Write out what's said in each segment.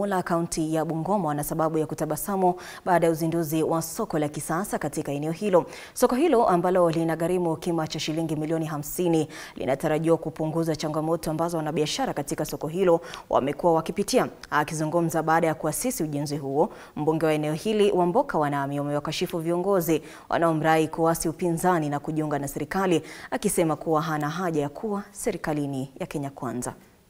Bumula, kaunti ya Bungoma wana sababu ya kutabasamu baada ya uzinduzi wa soko la kisasa katika eneo hilo. Soko hilo ambalo linagharimu kima cha shilingi milioni hamsini linatarajiwa kupunguza changamoto ambazo wanabiashara katika soko hilo wamekuwa wakipitia. Akizungumza baada ya kuasisi ujenzi huo, mbunge wa eneo hili Wamboka Wanami wamewakashifu viongozi wanaomrai kuasi upinzani na kujiunga na serikali, akisema kuwa hana haja ya kuwa serikalini ya Kenya Kwanza.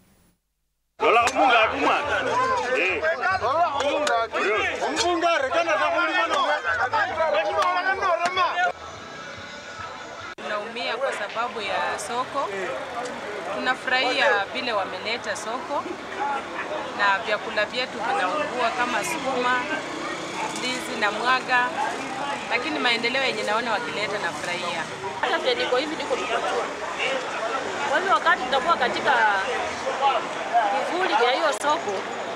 Tunaumia kwa sababu ya soko. Tunafurahia vile wameleta soko na vyakula vyetu vinaungua kama sukuma, ndizi na mwaga, lakini maendeleo yenye naona wakileta nafurahia. Hata vile niko hivi niko mgonjwa. Kwa hivyo wakati tutakuwa katika kivuli ya hiyo soko,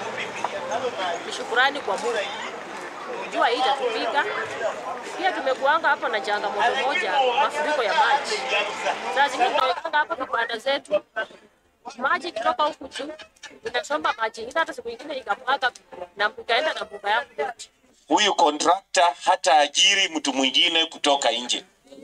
ni shukurani kwa Mungu. Jua hii itatupika. Pia tumekuanga hapa na changamoto moja, mafuriko ya maji. Saa zingine tunawekanga hapa vibanda zetu, maji ikitoka huku juu inasomba maji ingine, hata siku ingine ikamwaga na ikaenda na mbuga yangu yote. Huyu kontrakta hata ajiri mtu mwingine kutoka nje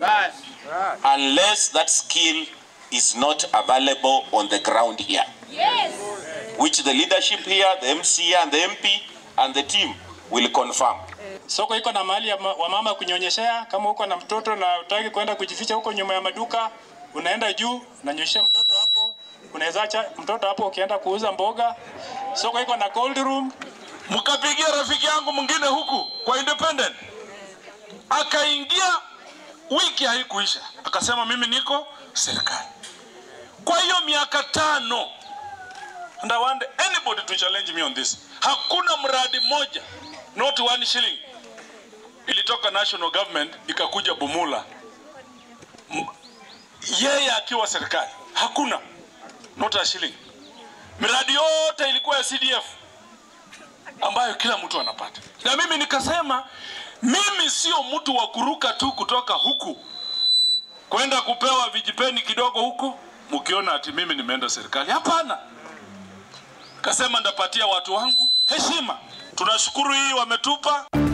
unless that skill is not available on the ground here which the leadership here the MCA and the MP and the team will confirm. Soko iko na mahali ya ma- wamama kunyonyeshea. Kama uko na mtoto na utaki kwenda kujificha huko nyuma ya maduka, unaenda juu unanyonyeshea mtoto hapo, unaweza acha mtoto hapo ukienda kuuza mboga. Soko iko na cold room. mkapigia rafiki yangu mwingine huku kwa independent, akaingia wiki haikuisha, akasema mimi niko serikali. Kwa hiyo miaka tano, and I want anybody to challenge me on this, hakuna mradi mmoja, not one shilling ilitoka national government ikakuja Bumula, M- yeye akiwa serikali, hakuna not a shilling. Miradi yote ilikuwa ya CDF ambayo kila mtu anapata. Na mimi nikasema mimi sio mtu wa kuruka tu kutoka huku kwenda kupewa vijipeni kidogo huku, mkiona ati mimi nimeenda serikali. Hapana, kasema ndapatia watu wangu heshima. Tunashukuru hii wametupa.